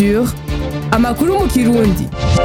Culture amakuru mu kirundi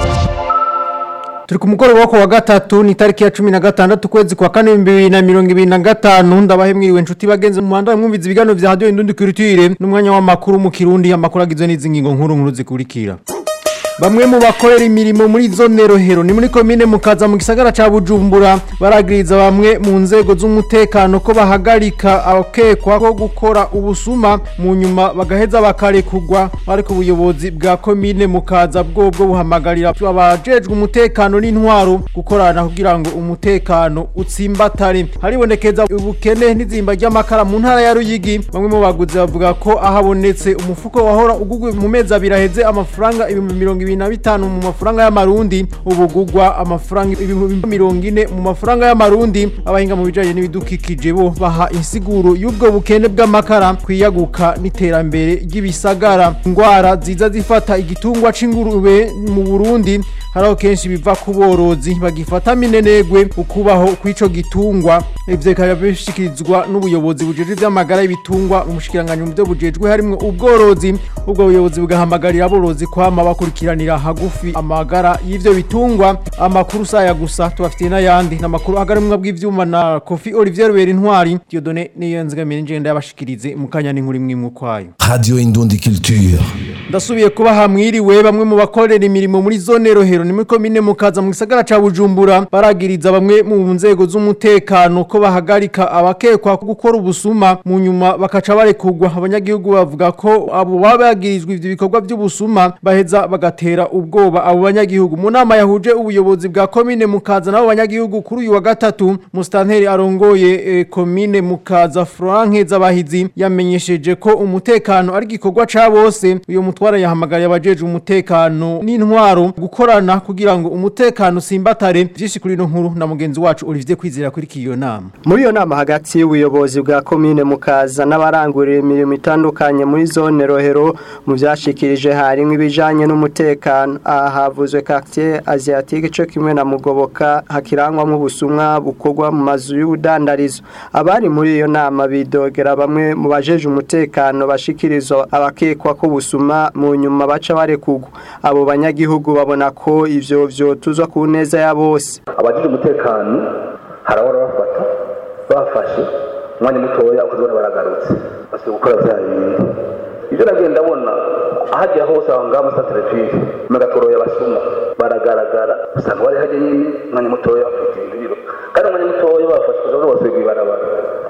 turi ku mugoroba wo kuwa gatatu ni tariki ya cumi na gatandatu ukwezi kwa kane bibiri na mirongo ibiri na gatanu ndabahe mwiriwe inshuti bagenzi mu muhanda mwumviza ibiganiro vya radiyo indundi kirutire n'umwanya w'amakuru mu kirundi amakuru agizwe n'izi ngingo nkuru nkuru zikurikira Bamwe mu bakorera imirimo muri zone rohero ni muri komine mukaza mu gisagara ca Bujumbura baragiriza bamwe mu nzego z'umutekano ko bahagarika abakekwa ko gukora ubusuma mu nyuma bagaheza bakarekugwa ariko ubuyobozi bwa komine mukaza bwobwo buhamagarira abajejwe umutekano n'intwaro gukorana kugira ngo umutekano utsimbatare haribonekeza ubukene n'izimba ry'amakara mu ntara ya Ruyigi bamwe mu baguzi bavuga ko ahabonetse umufuko wahora ugugwe mu mezi abiri aheze amafaranga ibihumbi mirongo ibiri na bitanu mu mafaranga y'amarundi ubugugwa amafaranga ibihumbi mirongo ine mu mafaranga y'amarundi abahinga mu bijanye n'ibidukikije bo baha insiguro y'ubwo bukene bw'amakara kwiyaguka n'iterambere ry'ibisagara ingwara ziza zifata igitungwa c'ingurube mu Burundi haraho kenshi biva ku borozi bagifata minenegwe ukubaho kw'ico gitungwa ivyo bikaba bishikirizwa n'ubuyobozi bujejwe ivy'amagara y'ibitungwa mu mushikiranganyi mu byo bujejwe harimwo ubworozi ubwo buyobozi bugahamagarira aborozi kwama bakurikiranira hagufi amagara y'ivyo bitungwa amakuru saya gusa tubafitiye n'ayandi n'amakuru agarimwa bw'ivyuma na Kofi Olivier Rubera Intwari Dieudonné niyo nzigamire ngenda yabashikirize mu kanya n'inkuru imwe imwe kwayo Radio Indundi Culture. ndasubiye kuba hamwiriwe bamwe mu bakorera imirimo muri zone rohero ni muri komine mukaza mu gisagara ca Bujumbura baragiriza bamwe mu nzego z'umutekano ko bahagarika abakekwa gukora ubusuma mu nyuma bakaca barekugwa abanyagihugu bavuga ko abo baba bagirizwa ivyo bikorwa by'ubusuma baheza bagatera ubwoba abo banyagihugu mu nama yahuje ubuyobozi bwa komine mukaza n'abo banyagihugu kuri uyu wa gatatu mustanteri arongoye eh, komine mukaza Frank Zabahizi yamenyesheje ko umutekano ari gikorwa ca bose uyo mutwara yahamagariye abajeje umutekano n'intwaro gukorana kugira ngo umutekano simbatare vyinshi kuri ino nkuru na mugenzi wacu Olivier Kwizera kuri kiyo nama muri iyo nama hagati y'ubuyobozi bwa komine mukaza n'abarangurira imirimo itandukanye muri zone rohero mu byashikirije harimo ibijanye n'umutekano aha havuzwe quartier asiatique cyo kimwe na mugoboka hakirangwamo ubusumwa bukorwa mu mazu y'ubudandarizo abari muri iyo nama bidogera bamwe mu bajeje umutekano bashikirizwa abakekwa ko busuma mu nyuma baca barekugwa abo banyagihugu babona ko ivyo vyotuzwa ku neza ya bose abagize umutekano harabora bafata bafashe umwanya mutoya ukazibona baragarutse basigaye gukora bya bintu ibyo nagenda abona ahajya hose aho ngaho muri satelefisi megatoroye abasuma baragaragara usanga bari hajya nyine umwanya mutoya bafite ibiro kandi umwanya mutoya bafashe kugira bose ibarabara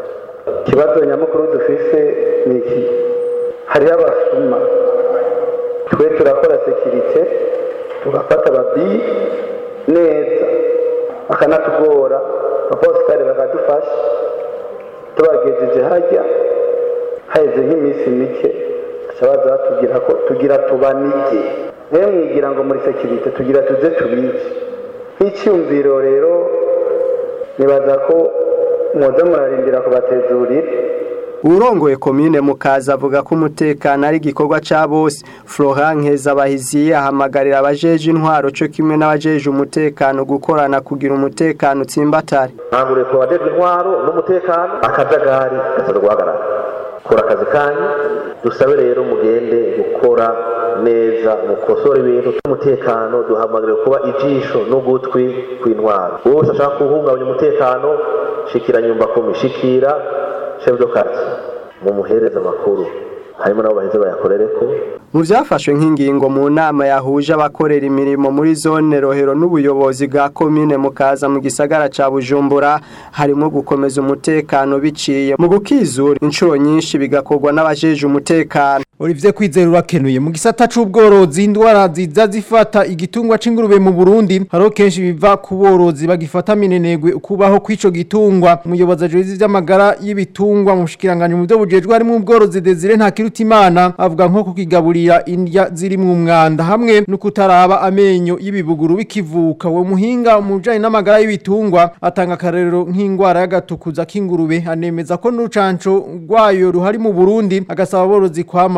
ikibazo nyamukuru dufise ni iki hariho abasuma twe turakora sekirite tugafata ababiyi neza bakanatugora abaposikari bakadufasha tubagejeje hajya haheze nk'iminsi mike baza batubwira ko tugira tubanige rero mwigira ngo muri sekirite tugira tuze tubice nk'icyumviro rero nibaza ko mwoza murarindira kubatezurira urongoye komine mukaza avuga ko umutekano ari igikorwa ca bose Florent Nkezabahizi ahamagarira abajeje intwaro cyo kimwe n'abajeje umutekano gukorana kugira umutekano utsimbatare ntabwo leta abajejwe intwaro n'umutekano akajagari gasabwa guhagarara kora akazi kanyu dusabe rero mugende gukora neza mukosora ibintu by'umutekano duhamagariwe kuba ijisho n'ugutwi kw'intwaro wose ashaka guhungabanya umutekano shikira nyumba kumi shikira chef de quartier mumuhereza amakuru harimo nabo baheze bayakorere ko mu byafashwe nk'ingingo mu nama yahuje abakorera imirimo muri zone rohero n'ubuyobozi bwa komine mukaza mu gisagara ca bujumbura harimo gukomeza umutekano biciye mu gukizura inshuro nyinshi bigakorwa n'abajeje umutekano Olivier Kwizera urakenuye mu gisata c'ubworozi indwara ziza zifata igitungwa c'ingurube mu Burundi haro kenshi biva ku borozi bagifata minenegwe kubaho kw'ico gitungwa umuyobozi ajeje ivy'amagara y'ibitungwa mu shikiranganje mu byo bujejwe harimo ubworozi Desire nta kirutimana avuga nko kukigaburira indya ziri mu mwanda hamwe no kutaraba amenyo y'ibibuguru bikivuka wo muhinga mu bijanye n'amagara y'ibitungwa atanga akarero nk'ingwara y'agatukuza k'ingurube anemeza ko n'urucanco rwayo ruhari mu Burundi agasaba aborozi kwama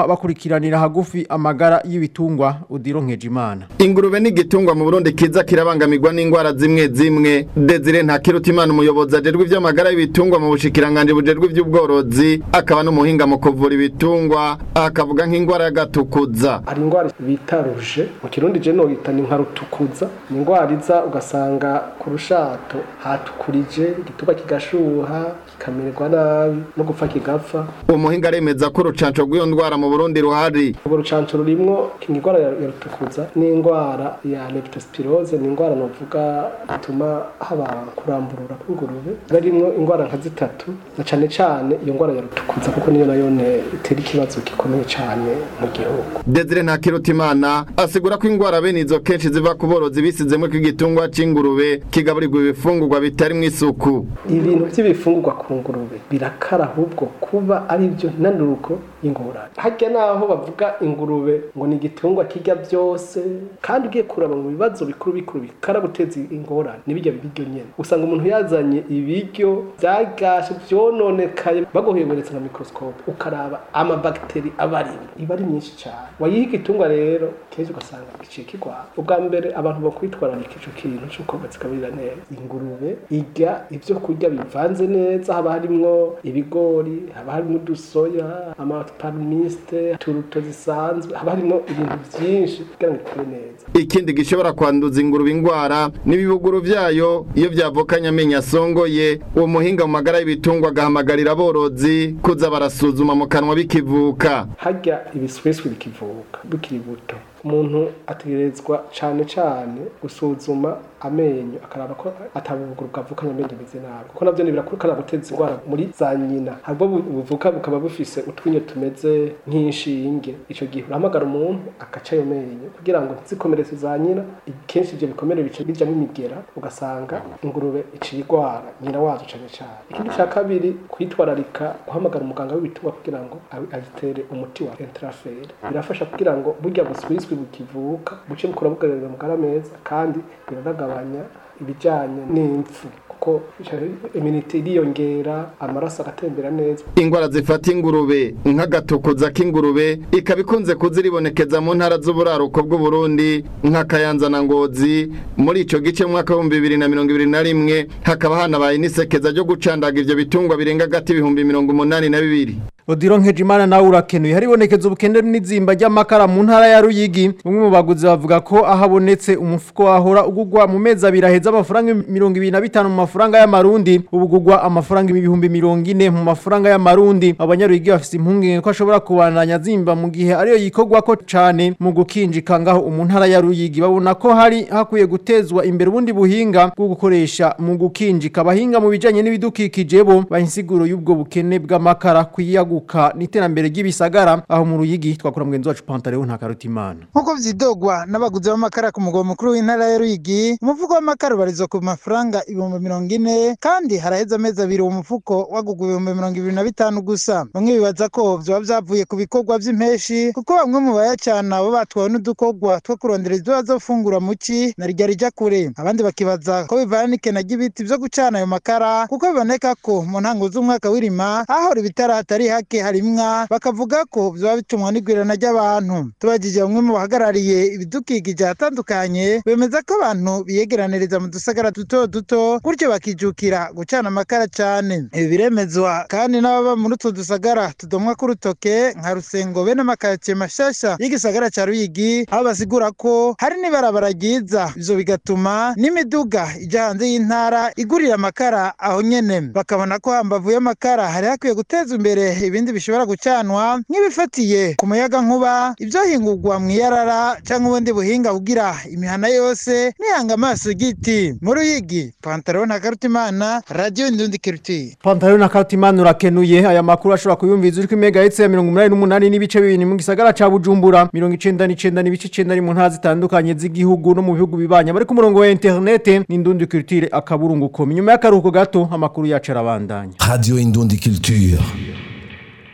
bakurikiranira hagufi amagara y'ibitungwa udiro nkejimana ingurube ni igitungwa mu burundi kiza kirabangamirwa n'indwara zimwe zimwe desire ntakirutimana umuyobozi ajejwe ivy'amagara y'ibitungwa mu bushikiranganji bujejwe ivy'ubworozi akaba n'umuhinga mu kuvura ibitungwa akavuga nk'indwara y'agatukuza hari indwara bita ruje mu kirundi je noyita ni nka rutukuza ni indwara iza ugasanga ku rushato hatukurije igituba kigashuha kikamererwa nabi no gupfa kigapfa uwo muhinga aremeza ko urucanco rw'iyo ndwara mu burundi ruhari urwo rucanco rurimwo indwara ya ya rutukuza n'indwara ya leptospirose ni indwara novuga ituma haba kuramburura kw'ingurube barimwo indwara nka zitatu na cane cane iyo ndwara ya rutukuza kuko niyo nayo ne itera ikibazo gikomeye cane mu gihugu desire ntakirutimana asigura ko indwara bene izo kenshi ziva ku borozi bisizemwo ko igitungwa c'ingurube kigaburirwa ibifungurwa bitarimwo isuku ibintu by'ibifungurwa ku ngurube birakara ahubwo kuba ari byo ntanuruko y'ingorane harya naho bavuga ingurube ngo ni igitungwa kirya byose kandi ugiye kuraba mu bibazo bikuru bikuru bikara guteza ingorane n'ibirya biryo nyene usanga umuntu yazanye ibiryo byagashe vyononekaye baguhemberetse nka microscope ukaraba amabagiteri aba arimo iba ari myinshi cyane wayiha igitungwa rero kenshi ugasanga giciye kigwara ubwa mbere abantu bakwitwararika ico kintu c'uko bazigaburira neza ingurube irya ivyo kurya bivanze neza haba harimwo ibigori haba harimwo udusoya amaparmiste turuto zisanzwe haba harimwo ibintu vyinshi kugira ngo ikure neza ikindi gishobora kwanduza ingurube indwara n'ibibuguru vyayo iyo vyavukanye amenyo asongoye uwo muhinga mu magara y'ibitungwa agahamagarira aborozi kuza barasuzuma mu kanwa bikivuka harya ibiswiswi bikivuka bikiri buto umuntu ategerezwa cane cane gusuzuma amenyo akaraba ko atabuguru bwavukanye amenyo ameze nabi kuko navyo birakura guteza indwara muri za nyina habwo bu- buvuka bukaba bufise utwinyo tumeze nk'inshinge ico gihe urahamagara umuntu agaca ayo menyo kugira ngo ntizikomeretse za nyina kenshi ivyo bikomere bica bijamwo imigera ugasanga ingurube iciye igwara nyina wazo cane cane ikindi ca kabiri kwitwararika guhamagara umuganga w'ibitungwa kugira ngo abi- agitere umuti wa entrafere birafasha kugira ngo burya buswiswi bukivuka buce bukura bugarurira amagara meza kandi biranagabanya ibijanye n'impfu kuko iminite iriyongera amaraso agatembera neza ingwara zifata ingurube nk'agatukuza k'ingurube ikaba ikunze kuziribonekeza mu ntara z'uburaruko bw'uburundi nka kayanza na ngozi muri ico gice mu mwaka w'ibihumbi bibiri na mirongo ibiri na rimwe hakaba hanabaye n'isekeza ryo gucandaga ivyo bitungwa birenga agati ibihumbi mirongo umunani na bibiri Odiro Nkejimana nawe urakenuye haribonekeza ubukende n'izimba ry'amakara mu ntara ya Ruyigi umwe mu baguzi bavuga ko ahabonetse umufuko wahora ugugwa mu mezi abiri aheza amafaranga 25 mu mafaranga y'amarundi ubugugwa amafaranga ibihumbi 40 mu mafaranga y'amarundi abanyaruyigi bafise impungenge ko ashobora kubandanya zimba mu gihe ariyo yikogwa ko cane mu gukinjika ngaho mu ntara ya Ruyigi babona ko hari hakwiye gutezwa imbere ubundi buhinga bwo gukoresha mu gukinjika abahinga mu bijanye n'ibidukikije bo bahinsiguro y'ubwo bukene bw'amakara kwiyaguka n'iterambere ry'ibisagara aho mu Ruyigi twakora mugenzi wacu Pantaleo nta karutimana nk'uko vyidogwa n'abaguzi b'amakara ku mugwa mukuru w'intara ya Ruyigi umufuko w'amakara ubarizwa ku mafaranga ibihumbi mirongo ine kandi haraheze amezi abiri uwo mufuko wagugwa ibihumbi mirongo ibiri na bitanu gusa bamwe bibaza ko vyoba vyavuye ku bikorwa vy'impeshi kuko bamwe mu bayacana bo batwawe n'udukorwa two kurondera ivyo bazofungura mu ci na rirya rija kure abandi bakibaza ko bivana n'ikena ry'ibiti vyo gucana ayo makara kuko biboneka ko mu ntango z'umwaka w'irima ahahora ibitara hatari hake harimwa bakavuga ko vyoba bitumwa n'igwirana ry'abantu tubajije bamwe mu bahagarariye ibidukikije ahatandukanye bemeza ko abantu biyegeraniriza mu dusagara duto duto gutyo bakijukira gucana amakara cane ibi biremezwa kandi n'ababa muri utwo dusagara tudomwa k'urutoke nka rusengo be n'amakaritsiye mashasha y'igisagara ca ruyigi aho basigura ko hari n'ibarabara ryiza ivyo bigatuma n'imiduga ija hanze y'intara igurira amakara aho nyene bakabona ko hambavu y'amakara hari hakwiye gutezwa imbere ibindi bishobora gucanwa nk'ibifatiye ku muyaga nkuba ivyohingurwa mw'iyarara canke ubundi buhinga kugira imihana yose nihanga amaso igiti mu ruyigi pantaro na karutimana radio indundi kirutiye Pantaleo na karutimana urakenuye aya makuru ashobora kuyumviza uri ku megahertz ya 188 n'ibice bibiri mu gisagara ca Bujumbura 99 n'ibice 9 ari mu ntara zitandukanye z'igihugu no mu bihugu bibanya bari ku murongo wa internet n'indundi culture akaburungu ko nyuma y'akaruhuko gato amakuru yacu arabandanya Radio Indundi Culture.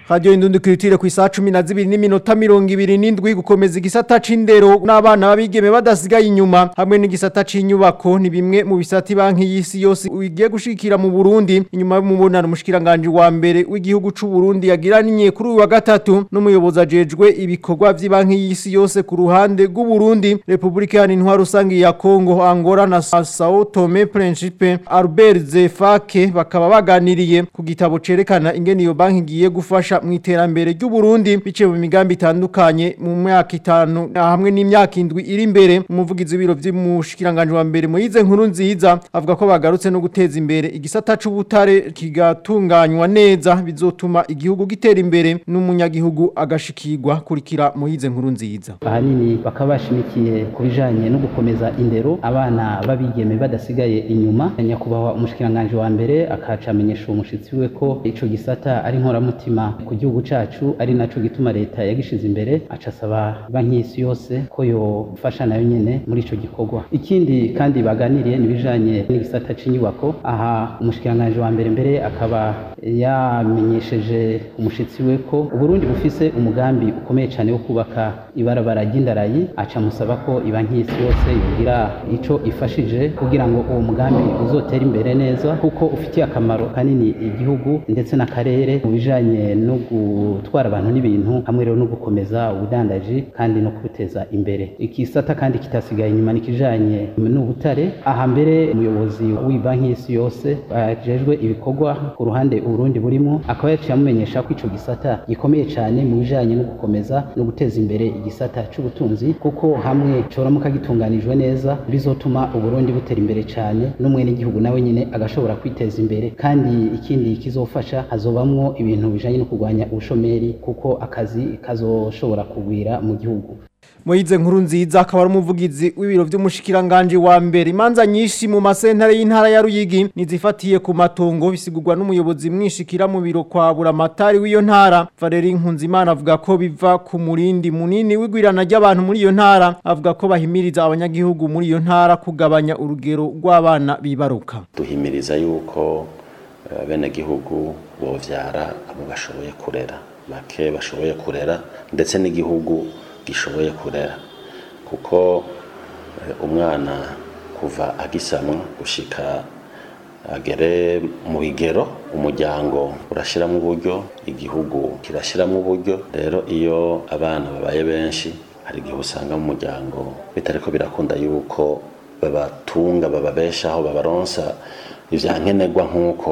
Radio Indundi Culture ku isaha 12 n'iminota 27 gukomeza igisata c'indero n'abana babigeme badasigaye inyuma hamwe n'igisata c'inyubako ni bimwe mu bisati banki y'isi yose ugiye gushikira mu Burundi inyuma y'umubonano mushikiranganje wa mbere w'igihugu c'u Burundi yagiraniye kuri uyu wa gatatu n'umuyobozi ajejwe ibikorwa vy'ibanki y'isi yose ku ruhande rw'u Burundi Republika ya Intwaro rusangi ya Kongo Angola na Sao Tome Principe Albert Zefake bakaba baganiriye ku gitabo cerekana ingene iyo banki igiye gufasha mu iterambere ry'u Burundi bice mu migambi itandukanye mu myaka itanu hamwe n'imyaka indwi iri imbere umuvugizi w'ibiro vy'umushikiranganje wa mbere Moyize nkuru nziza avuga ko bagarutse no guteza imbere igisata c'ubutare kigatunganywa neza bizotuma igihugu gitera imbere n'umunyagihugu agashikirwa kurikira Moyize nkuru nziza ahanini bakaba bashimikiye ku bijanye no gukomeza indero abana babigeme badasigaye inyuma nyakubahwa umushikiranganje wa mbere akaca amenyesha umushitsi we ko ico gisata ari nkoramutima ku gihugu cacu ari naco gituma leta yagishize imbere aca asaba banki y'isi yose ko yofasha nayo nyene muri ico gikorwa ikindi kandi baganiriye ni bijanye n'igisata c'inyubako aha umushikiranganje wa mbere mbere akaba yamenyesheje umushitsi we ko uburundi bufise umugambi ukomeye cane wo kubaka ibarabara ry'indarayi aca musaba ko ibanki y'isi yose yogira ico ifashije kugira ngo uwo mugambi uzotere imbere neza kuko ufitiye akamaro kanini igihugu ndetse n'akarere mu bijanye no gutwara abantu n'ibintu hamwe rero no gukomeza ubudandaji kandi no kubuteza imbere ikisata kandi kitasigaye inyuma nikijanye n'ubutare aha mbere umuyobozi w'ibanki y'isi yose bajejwe ibikorwa ku ruhande uburundi burimo akaba yaciye amumenyesha ko ico gisata gikomeye cane mu bijanye no gukomeza no guteza imbere igisata c'ubutunzi kuko hamwe coramuka gitunganijwe neza bizotuma uburundi butera imbere cane n'umwene igihugu nawe nyine agashobora kwiteza imbere kandi ikindi kizofasha hazobamwo ibintu bijanye no kurwanya ubushomeri kuko akazi kazoshobora kugwira mu gihugu Moize nkuru nziza akaba ari umuvugizi w'ibiro vy'umushikiranganje wa mbere imanza nyinshi mu masentare y'intara ya Ruyigi nizifatiye ku matongo bisigurwa n'umuyobozi mwishikira mu biro kwa buramatari w'iyo ntara Valeri Nkunzimana avuga ko biva ku murindi munini w'igwirana ry'abantu muri iyo ntara avuga ko bahimiriza abanyagihugu muri iyo ntara kugabanya urugero rw'abana bibaruka duhimiriza yuko bene gihugu bovyara abo bashoboye kurera bake bashoboye kurera ndetse n'igihugu gishoboye kurera kuko umwana kuva agisanwa gushika agere mu bigero umuryango urashyiramo uburyo igihugu kirashyiramo uburyo rero iyo abana babaye benshi hari igihe usanga mu muryango bitari ko birakunda yuko babatunga bababeshaho babaronsa ibyankenerwa nk'uko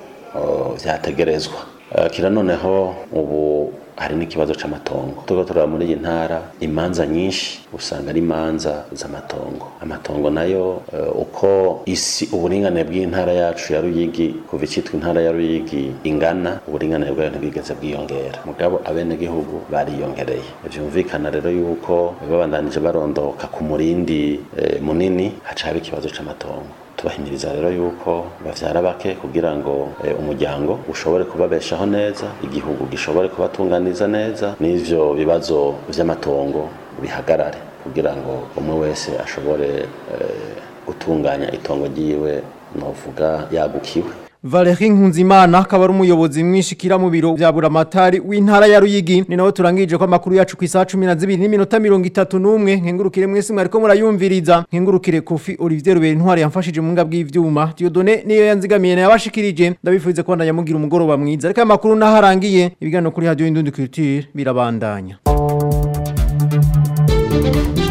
byategerezwa kira noneho ubu hari n'ikibazo c'amatongo tuba turaba muri iyi ntara imanza nyinshi usanga ari imanza z'amatongo amatongo nayo uh, uko isi uburinganire bw'intara yacu ya Ruyigi kuva icitwa intara ya Ruyigi ingana uburinganire bwayo ntibwigeze bwiyongera mugabo abene gihugu bariyongereye vyumvikana rero yuko babandanije barondoka ku murindi eh, munini haca haba ikibazo c'amatongo tubahimiriza rero yuko bavyara bake kugira ngo e, umuryango ushobore kubabeshaho neza igihugu gishobore kubatunganiza neza n'ivyo bibazo vy'amatongo bihagarare kugira ngo umwe wese ashobore e, gutunganya itongo ryiwe novuga yagukiwe Valerie Nkunzimana akaba ari umuyobozi mwishikira mu biro bya buramatari w'intara ya Ruyigi ni nawe turangije ko amakuru yacu ku isaha 12 n'iminota 31 nkengurukire mwese mwariko murayumviriza nkengurukire Kofi Olivier Ruberi ntwari yamfashije mu ngabwi y'ivyuma Dieudonné niyo yanzigamiye nayabashikirije ndabifuze ko ndanyamugira umugoroba mwiza ariko amakuru naharangiye ibiganiro kuri radio Indundi Culture birabandanya